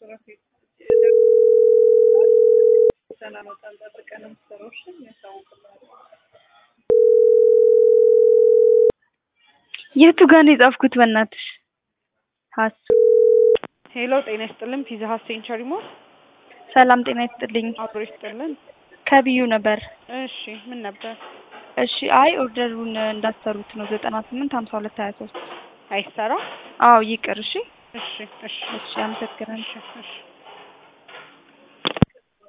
የቱ ጋር ነው የጻፍኩት? በእናትሽ ሀሱ ሄሎ ጤና ይስጥልን። ፒዛ ሀት ሴንቸሪ ሞል ሰላም ጤና ይስጥልኝ። አብሮ ይስጥልን። ከብዩ ነበር። እሺ ምን ነበር? እሺ አይ ኦርደሩን እንዳሰሩት ነው ዘጠና ስምንት ሀምሳ ሁለት ሀያ ሶስት አይሰራ? አዎ ይቅር። እሺ እሺ እሺ እሺ አመሰግናለሁ። እሺ እሺ